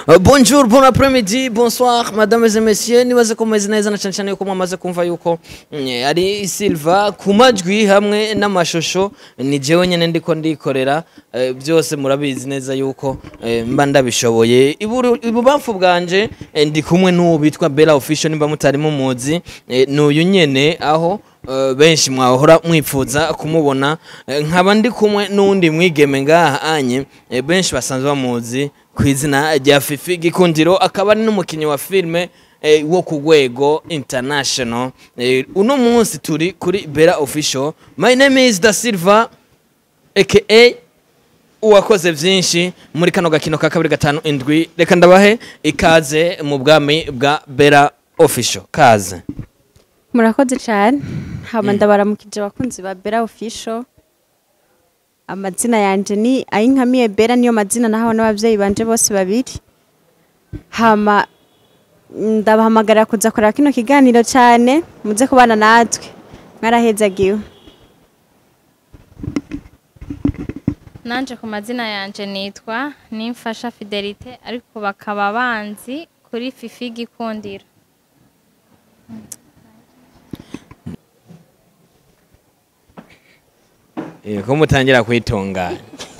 Uh, bonjour bon après-midi bonsoir madame et messieurs nibaze ko meze neza na cyane cyane yuko mwamaze kumva yuko mm, ari Silva ku majwi hamwe n'amashusho ni jewe nyene ndiko ndikorera eh, byose murabizi neza yuko eh, mba ndabishoboye Iburu- ibubamfu bwanje eh, ndi kumwe n'uwo bitwa Bella Official nimba mutari mumuzi eh, n'uyu nyene aho eh, benshi mwahora mwipfuza kumubona eh, nkaba ndi kumwe n'undi mwigeme ngaha anye eh, benshi basanzwe bamuzi ku izina rya Fifi Gikundiro akaba ari n'umukinnyi wa filime eh, wo ku rwego international eh, uno munsi turi kuri Bella Official my name is Da Silva aka uwakoze byinshi muri kano gakino ka kabiri gatanu indwi reka ndabahe ikaze mu bwami bwa Bella Official kaze murakoze cyane hama ndabaramukije abakunzi ba bera official amazina yanje ni ayinkamiye bera niyo mazina nahawe n'ababyeyi banje bose babiri hama ndabahamagarira kuza kureba kino kiganiro cyane muze kubana natwe mwarahezagiwe nanje ku mazina yanje nitwa nimfasha fidelite ariko bakaba banzi kuri fifi gikundiro Eh, ko mutangira kwitunganya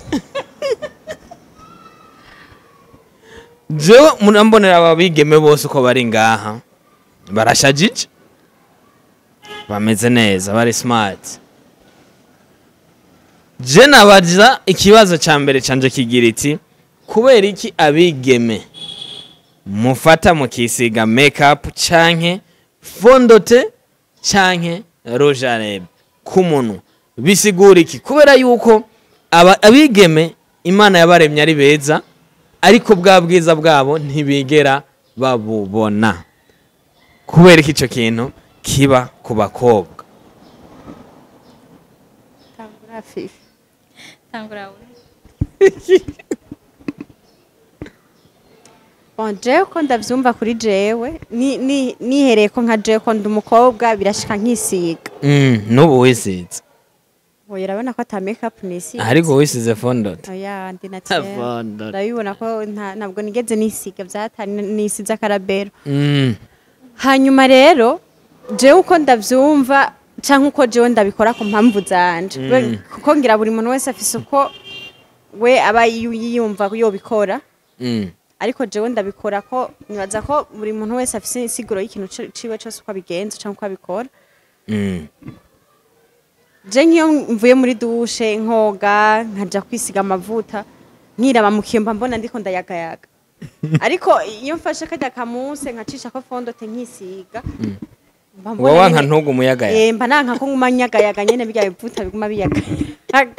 jewe murambonera ababigeme bose uko bari ngaha barashajije bameze neza bari smart je nabaza ikibazo ca mbere canje kigira iti kubera iki abigeme mufata mukisiga makeup canke fondote canke rouge à lèvres ku munwa bisigura iki kubera yuko aba- abigeme imana yabaremye ari beza ariko bwa bwiza bwabo ntibigera babubona kubera iki icyo kintu kiba ku bakobwa tangura we Bon, jewe ko ndavyumva kuri jewe ni- ni- nihereye ko nka jewe ko ndi umukobwa birashika nkisiga Mm, n'ubu wisize oya urabona ko ata makeup nisiga ariko wisize fondote oya ndi naturel Fondote. urabibona ko nta- ntabwo nigeze nisiga vyatari nisize akarabero Mm, hanyuma rero jewe uko ndavyumva canke uko jewe ndabikora ku mpamvu zanje We- kuko ngira buri muntu wese afise uko we aba yu- yiyumva yobikora mm, ariko jewe ndabikora ko nibaza ko buri muntu wese afise insiguro y'ikintu ci- ciwe cose uko abigenza canke uko abikora mm. je nk'iyo mvuye muri dushe nkoga nkaja kwisiga amavuta nkiraba mu kiyomba mbona ndiko ndayagayaga ariko iyo mfashe karya kamuse nkacisha ko fondote nkisiga mba mbona wowe wanka nyene- ntugu umuyaga ya Eh, mba nanka ko nguma nyagayaga nyene birya bivuta biguma biyagayaga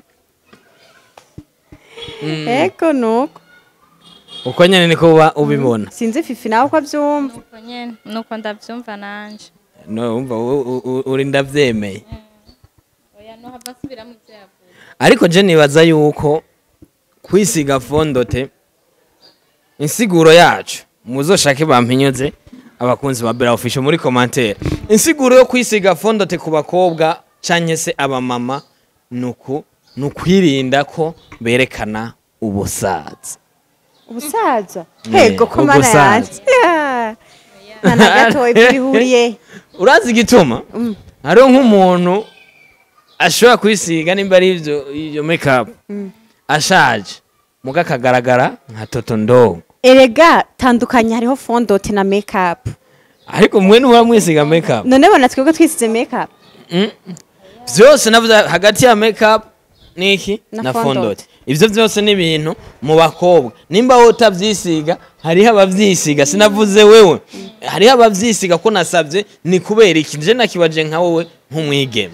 eko nuko uko nyene niko uba ubibona sinzi fifi nawe uko avyumva uko nyene nuko ndavyumva nanje no wumva u- u- u- uri ndavyemeye oya no hava asubiramo ivyo yavuze ariko je nibaza yuko kwisiga fondote insiguro yacu muzoshake bampinyuze abakunzi ba Bella Official muri commentaire insiguro yo kwisiga fondote ku bakobwa canke se abamama nuku nukwirinda ko berekana ubusaza ubusaza Ne, hego ko mana ubusaza. yanje Ya. nta na gatoya ibyo bihuriye urazi igituma hariho nk'umuntu ashobora kwisiga nimba ari ivyo iyo makeup ashaje muga akagaragara nka toto ndogo erega tandukanye hariho fondote na makeup ariko mwe nuba mwisiga makeup none bona twebwe twisize makeup vyose navuze hagati ya makeup niki Na na fondote. fondote ivyo vyose ni ibintu mu bakobwa nimba wowe utavyisiga hariho abavyisiga sinavuze wewe hariho abavyisiga ko nasavye ni kubera iki nje nakibaje nka wowe nk'umwigeme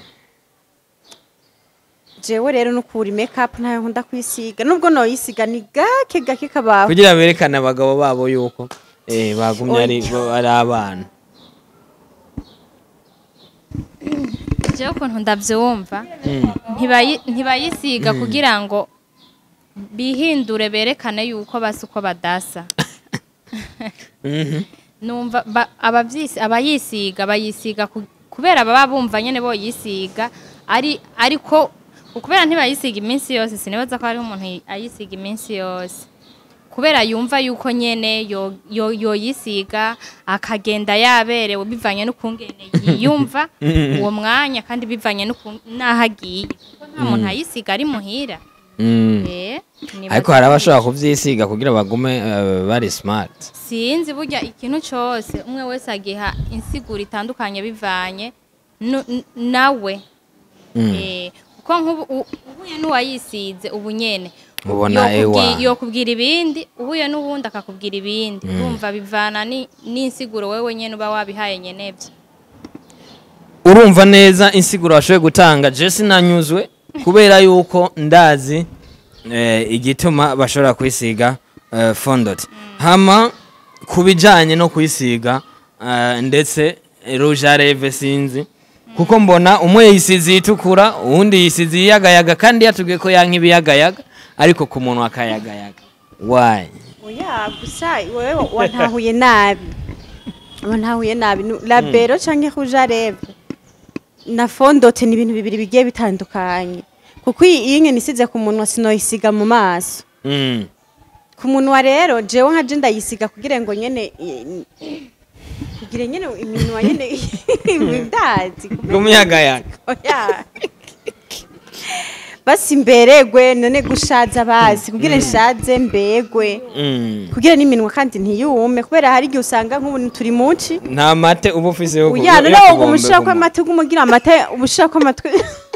jewe rero nukuri makeup ntayo nkunda kwisiga nubwo noyisiga ni gake gake kabaho kugira berekane abagabo babo yuko eh, bagumye ari ari abana jewe ukuntu ndavyumva ntibayi- ntibayisiga kugira ngo bihindure berekane yuko basa uko badasa numva ba- abavyisi- abayisiga bayisiga ku- kubera baba bumva nyene boyisiga ari ariko kubera ntibayisiga iminsi yose sinibaza ko hariho umuntu ayisiga iminsi yose kubera yumva yuko nyene yo- yo- yoyisiga akagenda yaberewe bivanye n'ukungene yiyumva uwo mwanya kandi bivanye n'uku- n'aho agiye kuko nta muntu ayisiga ari muhira Mm. Eh, nibaza ariko hari ko abashobora kuvyisiga kugira bagume eh, bari smart sinzi burya ikintu cyose umwe wese agiha insiguro itandukanye bivanye nu- n- nawe Mm. Eh, kuko nk'ubu u- uhuye n'uwayisize ubu nyene Ubona yokubwi- ewa. yokubwira ibindi uhuye n'uwundi akakubwira ibindi urumva bivana ni- n'insiguro wewe nyene uba wabihaye nyenevyo urumva neza insiguro washoboye gutanga je sinanyuzwe kubera yuko ndazi eh, igituma bashobora kwisiga eh, fondot hama ku bijanye no kwisiga eh, ndetse rouge à lèvres sinzi kuko mbona umwe yisize itukura uwundi yisize iyagayaga kandi yatubwiye ko yanka ibiyagayaga ariko ku muntu akayagayaga why oya gusa wewe wantahuye nabi wantahuye nabi Nu- labero canke rouge à lèvres na fondote ni ibintu bibiri bigiye bitandukanye kuko iyi iyi nyene isize ku munwa sinoyisiga mu maso mm. ku munwa rero jewe nka je ndayisiga kugira ngo nyene i- kugira nyene iminwa nyene ndazi kumuyagayaga oya basi mberegwe none gushaza bazi kugira nshaze mbegwe mm. kugira n'iminwa kandi ntiyume kubera hari igihe usanga nk'ubu turi muci nta mate uba ufise yo ku- uya yo none kubombe ubwo umushira ku ko amata umugira amata umushira ko amatwi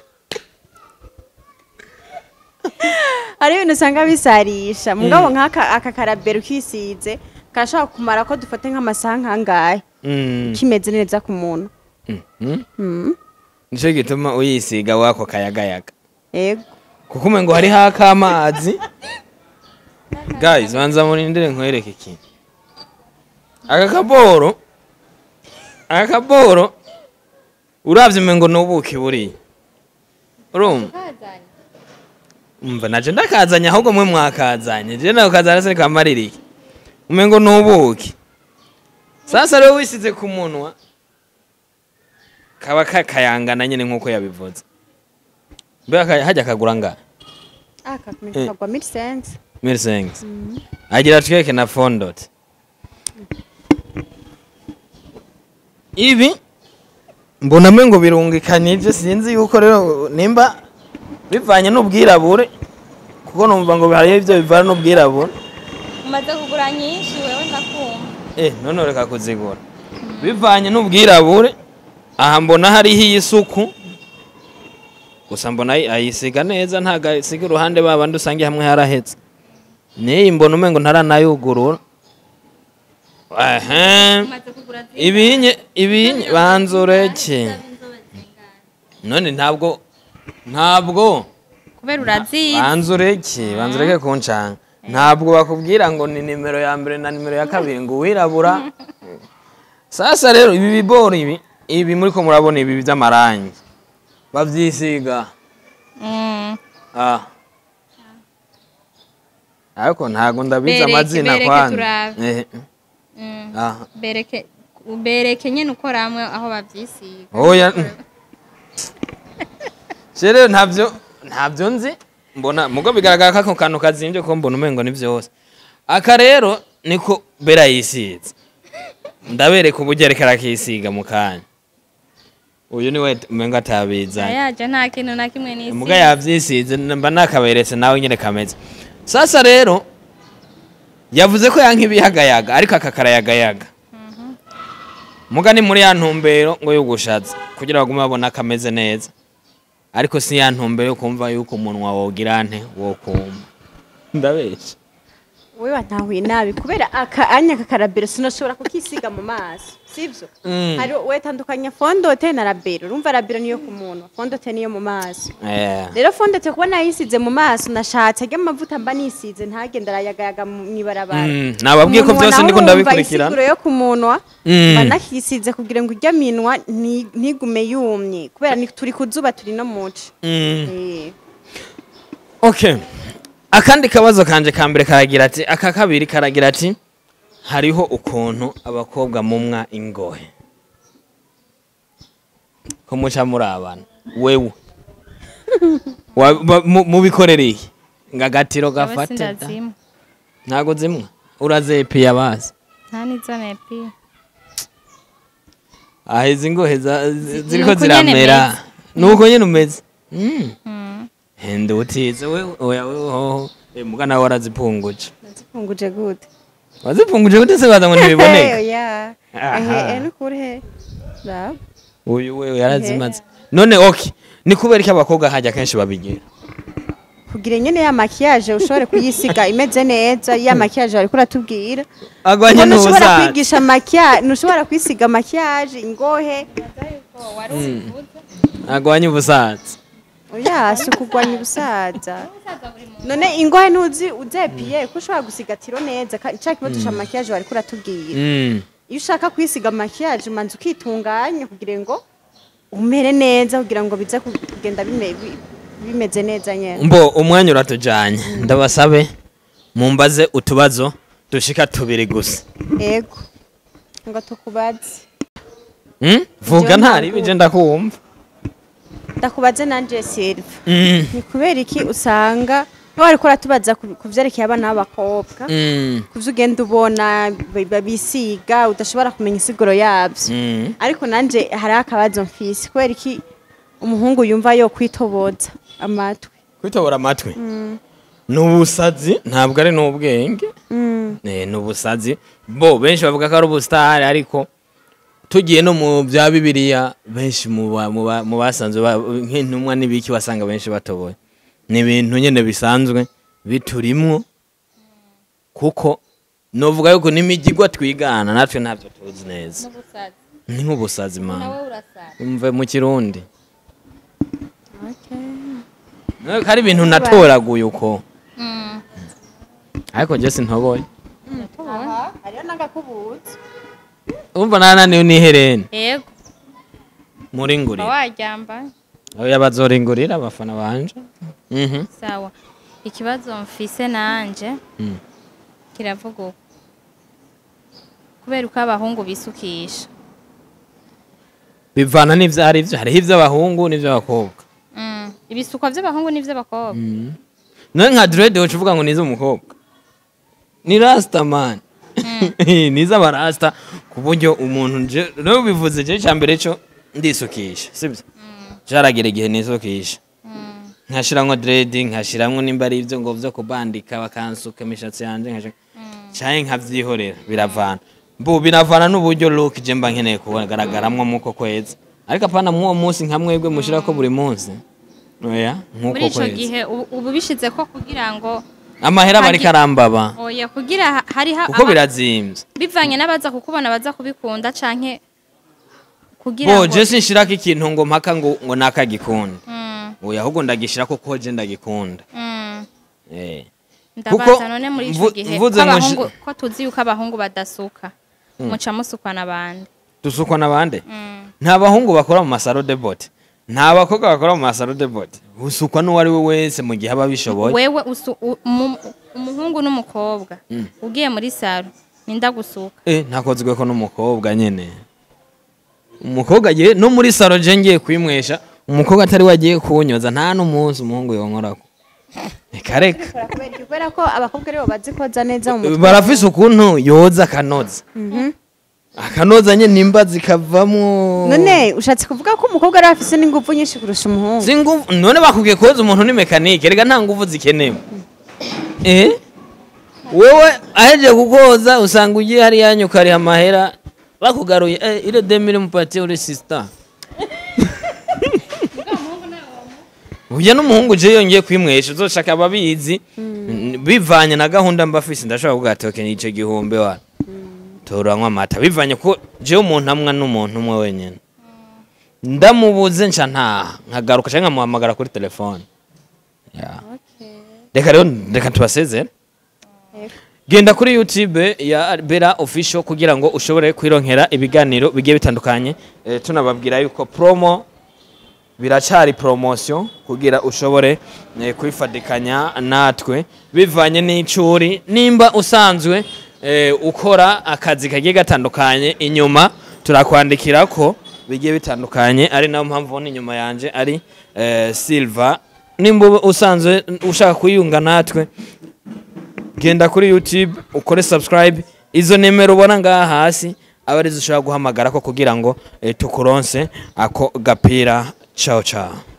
hari ibintu usanga bisarisha mugabo nk'aka aka karabero kisize karashobora kumara ko dufate nk'amasaha nk'angahe Mm. kimeze neza ku muntu Mhm. Mm, nicyo gituma uyisiga wako kayagayaga yego kuko umengo hariho akamazi guys banza murindire nkwereke ikintu aka kaboro aka kaboro uravye umengo ni ubuki buriya urumva umva naje ndakazanye ahubwo mwe mwakazanye je nawe kazana se kamaririye umengo ni ubuki sasa rero wisize ku munwa kaba kakayangana nyene nk'uko yabivuze mbega ka- hajya kagura nga aka Eh. kagwa mille sense mirisengisi agira tweke na fondot ibi mbona mwe ngo birungikanije sinzi yuko rero nimba bivanye n'ubwirabure kuko numva ngo hariho ibyo bivana n'ubwirabure umaze kugura nyinshi wewe ndakumva eh none reka kuzigura bivanye n'ubwirabure aha mbona hariho iy'isuku gusa mbona ayi- ayisiga neza ntago ayisiga iruhande babandi usange hamwe harahetse n'iyi mbona umengo ntaranayugurura ehe umaze kugura zi- ibinye ibinye banzureke none ntabwo ntabwo kubera urazizi banzureke banzureke kuncanga ntabwo bakubwira ngo ni nimero ya mbere na nimero ya kabiri ngo uwirabura sasa rero ibi bigori ibi ibi muri ko murabona ibi by'amarangi babyisiga Mm. ah ariko ntabwo ndabizi Bereke, amazina bereke kwanza turabe. Eh, Mm. ah bereke bereke nyene uko ramwe aho bavyisiga oya je rero ntabyo ntabyo nzi mbona mugo bigaragara ko ako kantu kazimbye ko mbona umengo ni byose aka rero niko bera yisize ndabereka uburyo ariko arakisiga mu kanya uyu ni we umengo atabizanye ayaje nta kintu na kimwe n'isi muga yabyisize mba nakaberetse nawe nyine kameze sasa rero yavuze ko yanka ibihagayaga ariko aka karayagayaga muga ni muri ya ntumbero ngo yo gushatse kugira bagume babona kameze neza ariko si ya ntumbero yo kumva yuko umunwa wogira nte wo kuma ndabeshya wewe wantahuye nabi kubera aka anya aka karabero sinoshobora kukisiga mu maso sivyo Mm. hari wetandukanya fondote na rabero urumva rabero niyo ku munwa fondote niyo mu maso Eh, rero fondote kuba nayisize mu maso nashatse ajya amavuta mba nisize ntagenda arayagayaga mw'ibarabara Mm, nababwiye ko Umunwa byose nawo ndiko urumva ndabikurikirana. insiguro yo ku munwa Mm. mba nakisize kugira ngo ijya minwa nti- ntigume yumye kubera ni- turi ku zuba turi no muci mm. Eh. okay akandi kabazo kanje ka mbere karagira ati aka kabiri karagira ati hariho ukuntu abakobwa mumwa ingohe ko muca muri abana wewe Wa- ba- mu- mubikorera iki ngo agatiro Aba gafate da? sindazimwe. ntago zimwe urazepiye abazi nta n'izo nepi aha izi ngohe za- zi- ziriko nuko nyene ziramera meze. nuko nyene umeze Mm. Mm. hende utize we oya we hoho Eh, muga nawe warazipunguje nazipfunguje gute wazipunguje gute se baza ngo ntibiboneka oya Aha. ehe eh, nukuri he Raba. uyu we yarazimaze none ok ni kubera ko abakobwa hajya kenshi babigira kugira nyene ya makiyaje ushobore kuyisiga imeze neza ya makiyaje bariko uratubwira agwanye Ngo ntushobora n'ubusaza kwigisha makiyaje ntushobora kwisiga makiyaje ingohe agwanye ubusaza oya si ukugwanya ubusaza none ingohe ntuzi uzepiye ko ushobora gusiga tiro neza ka- ca kibazo ca makiyaje bariko uratubwira Mm. iyo ushaka kwisiga makiyaje umanza ukitunganya kugira ngo umere neza kugira ngo bize ku- kugenda bime- bi- bimeze neza nyene mbo umwanya uratujanye ndabasabe mumbaze utubazo dushika tubiri gusa ego ngo tukubaze Mm? vuga Jewe ntari ntabwo- bije ndakumva ndakubaze nanje Silva Mm. ni kubera iki usanga niba wariko uratubaza ku ku vyerekeye abana b'abakobwa Mm. kuvyo ugenda ubona bi- babisiga udashobora kumenya isiguro yavyo Mm. ariko nanje hariho akabazo mfise kubera iki umuhungu yumva yo kwitoboza amatwi kwitobora amatwi ni ubusazi ntabwo ari n'ubwenge Mm. Eh, ni ubusazi bo benshi bavuga ko ari ubusitari ariko tugiye no mu bya bibiliya benshi mu ba- mu ba- mu basanzwe ba- nk'intumwa n'ibiki wasanga benshi batoboye ni ibintu nyine bisanzwe biturimwo kuko novuga yuko n'imigigwa twigana natwe ntabyo tuzi neza ni nk'ubusazi mana umve mu kirundi Eh, ko ari ibintu natoraguye uko Mm. ariko jye sintoboye Aha, hariho n'agakubuzo umva nananiwe n'ihereni yego muri uba ngurira waryambaye oya bazoringurira abafana banje Mhm. sawa ikibazo mfise nanje Mm. kiravuga uko kubera uko abahungu bisukisha bivana n'ivyo ari vyo hariho ivy'abahungu n'ivy'abakobwa Mm. ibisukwa vy'abahungu n'ivy'abakobwa nawe nka direde woca uvuga ngo ni iz'umukobwa ni rasita mani ni iz'abarasita ku buryo umuntu nje rero bivuze je ca mbere co ndisukisha sibyo jaragira igihe nisukisha Mm. nkashiramwo diredi nkashiramwo nimba ari ivyo ngo vyo kubandika bakansuka imishatsi yanje nkashira canke nkavyihorera biravana bu biravana n'uburyo look je mba nkeneye kugaragaramwo muko kwezi ariko apana mwuwo munsi nka mwebwe mushirako buri munsi oya muri nk'uko ico kwezi gihe ubu ubu bishize ko kugira ngo amahera bari Hagi- karambaba oya kugira ha- hariho kuko aba- birazimvye bivanye n'abaza kukubona baza kubikunda canke kugira bo ngo je sinshirako ikintu ngo mpaka ngo ngo nakagikunda Mm, oya ahubwo ndagishirako ko je ndagikunda mm. eh ndabaza none muri ico mvu- gihe mvuze ko ngo abahungu nshi- ko tuzi yuko abahungu badasuka muca musukwa n'abandi dusukwa n'abande Mm. nta bahungu bakora mu masaro de bote nta bakobwa bakora mu masaro de bote usukwa n'uwo ari we wese mu gihe aba abishoboye wewe usu- u- umu- umuhungu n'umukobwa ugiye muri saro ninda gusuka eh ntakozwe ko n'umukobwa nyene umukobwa agiye no muri saro je ngiye kwimwesha umukobwa atari we agiye kunyoza nta n'umunsi umuhungu yonkorako reka reka Bikora kubera iki? kubera ko abakobwa aribo bazi koza neza mu mutwe barafise ukuntu yoza akanoza akanoza nye nimba zikavamwo none ushatse kuvuga ko umukobwa ari afise n'ingufu nyinshi kurusha umuhungu si nguvu none bakubwiye koza umuntu ni mekanike reka nta nguvu zikenewe eh wewe aheje kukoza usanga ugiye hariya nyuka ariha amahera bakugaruye eh, ile demire mupatiye uri sisita uya n'umuhungu je yongeye kwimwesha uzoshaka ababizi bivanye na gahunda mba afise ndashobora kuvuga ati okay ico gihumbi wa turanywa amata bivanye ko jewe umuntu amwa n'umuntu umwe wenyene ndamubuze nca ntaha nkagaruka canke nkamuhamagara kuri telefone Yeah. reka rero reka tubasezere genda kuri youtube ya bera official kugira ngo ushobore kwironkera ibiganiro bigiye bitandukanye eh, tunababwira yuko promo biracari promotion kugira ushobore eh, kwifadikanya natwe bivanye n'icuri nimba usanzwe eh, ukora akazi kagiye gatandukanye inyuma turakwandikira ko bigiye bitandukanye ari nayo mpamvu ubona inyuma yanje ari eh, silver nimba uba usanzwe ushaka kuyunga natwe genda kuri youtube ukore subscribe izo nimero ubona ngaha hasi aba arizo ushobora guhamagara ko kugira ngo eh, tukuronse ako gapira ciao ciao